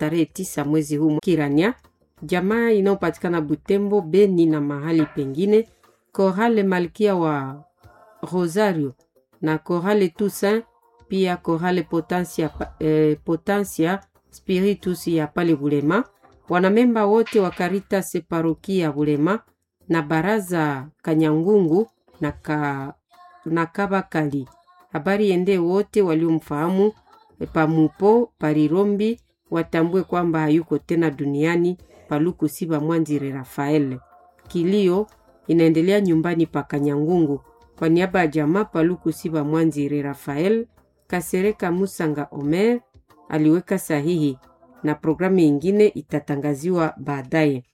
tarehe tisa mwezi huu Kirania, jamaa inayopatikana Butembo, Beni na mahali pengine, Korale Malkia wa Rosario na Korale Toussaint, pia Korale Potensia, eh, Potensia Spiritus ya pale Bulema, wanamemba wote wa Caritas parokia Bulema na baraza Kanyangungu na, ka, na Kabakali. Habari ende wote waliomfahamu pamupo parirombi watambue kwamba hayuko tena duniani. Paluku Siba Mwanzire Rafael. Kilio inaendelea nyumbani pa Kanyangungu. Kwa niaba ya jamaa Paluku Siba Mwanzire Rafael, Kasereka Musanga Omer aliweka sahihi na programu ingine itatangaziwa baadaye.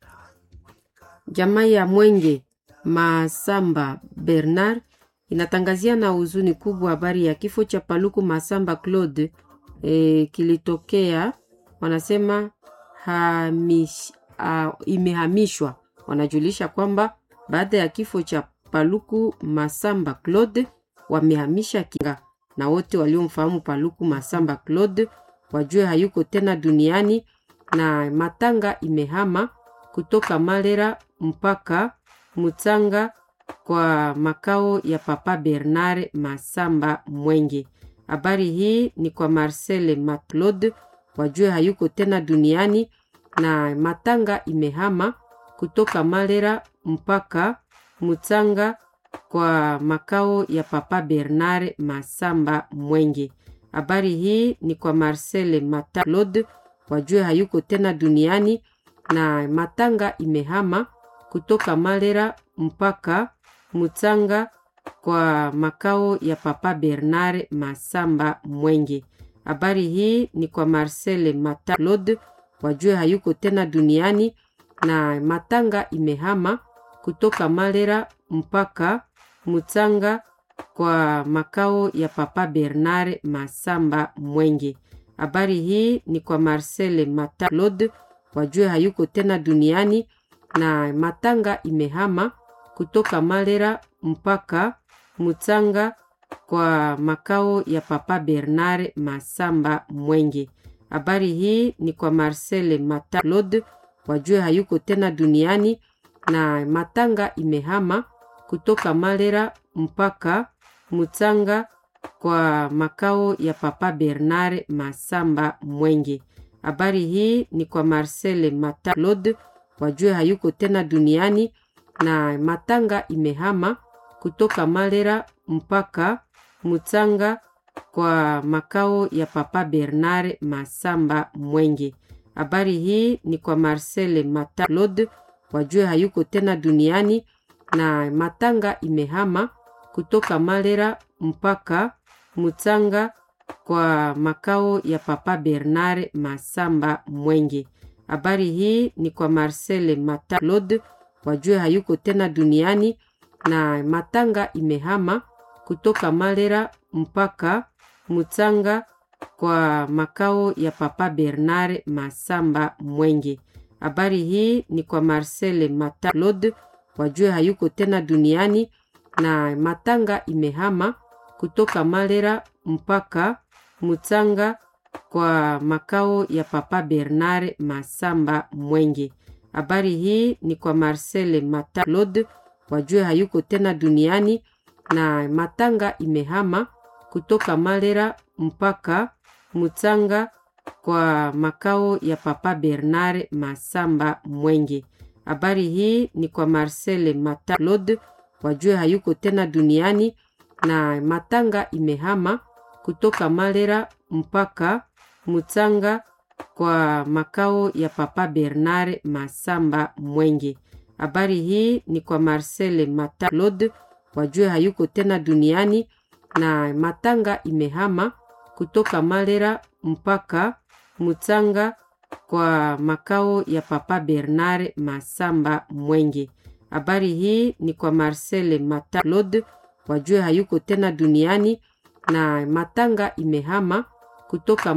Jamaa ya Mwenge Masamba Bernard inatangazia na huzuni kubwa habari ya kifo cha Paluku Masamba Claude e, kilitokea wanasema hamish, uh, imehamishwa. Wanajulisha kwamba baada ya kifo cha Paluku Masamba Claude wamehamisha kinga, na wote waliomfahamu Paluku Masamba Claude wajue hayuko tena duniani, na matanga imehama kutoka Malera mpaka Mutsanga kwa makao ya Papa Bernard Masamba Mwenge. Habari hii ni kwa Marcel Maclaude, wajue hayuko tena duniani, na matanga imehama kutoka Malera mpaka Mutsanga kwa makao ya Papa Bernard Masamba Mwenge. Habari hii ni kwa Marcel Maclaude, wajue hayuko tena duniani, na matanga imehama kutoka Malera mpaka Mutsanga kwa makao ya Papa Bernard Masamba Mwenge. Habari hii ni kwa Marcel Maclaude, wajue hayuko tena duniani, na matanga imehama kutoka Malera mpaka Mutsanga kwa makao ya Papa Bernard Masamba Mwenge. Habari hii ni kwa Marcel Maclaude, wajue hayuko tena duniani, na matanga imehama kutoka Malera mpaka Mutsanga kwa makao ya Papa Bernard Masamba Mwenge. Habari hii ni kwa Marcel Maclaude, wajue hayuko tena duniani, na matanga imehama kutoka Malera mpaka Mutsanga kwa makao ya Papa Bernard Masamba Mwenge. Habari hii ni kwa Marcel Maclaude, wajue hayuko tena duniani, na matanga imehama kutoka Malera mpaka Mutsanga kwa makao ya Papa Bernard Masamba Mwenge. Habari hii ni kwa Marcel Maclaude, wajue hayuko tena duniani, na matanga imehama kutoka Malera mpaka Mutsanga kwa makao ya Papa Bernard Masamba Mwenge. Habari hii ni kwa Marcel Maclaude, wajue hayuko tena duniani, na matanga imehama kutoka Malera mpaka Mutsanga kwa makao ya Papa Bernard Masamba Mwenge. Habari hii ni kwa Marcel Maclaude, wajue hayuko tena duniani, na matanga imehama kutoka Malera mpaka Mutsanga kwa makao ya Papa Bernard Masamba Mwenge. Habari hii ni kwa Marcel Maclaude, wajue hayuko tena duniani, na matanga imehama kutoka Malera mpaka Mutsanga kwa makao ya Papa Bernard Masamba Mwenge. Habari hii ni kwa Marcel Maclaude, wajue hayuko tena duniani, na matanga imehama kutoka Malera mpaka Mutsanga kwa makao ya Papa Bernard Masamba Mwenge. Habari hii ni kwa Marcel Maclaude, wajue hayuko tena duniani, na matanga imehama kutoka Malera mpaka Mutsanga kwa makao ya Papa Bernard Masamba Mwenge. Habari hii ni kwa Marcel Maclaude, wajue hayuko tena duniani, na matanga imehama kutoka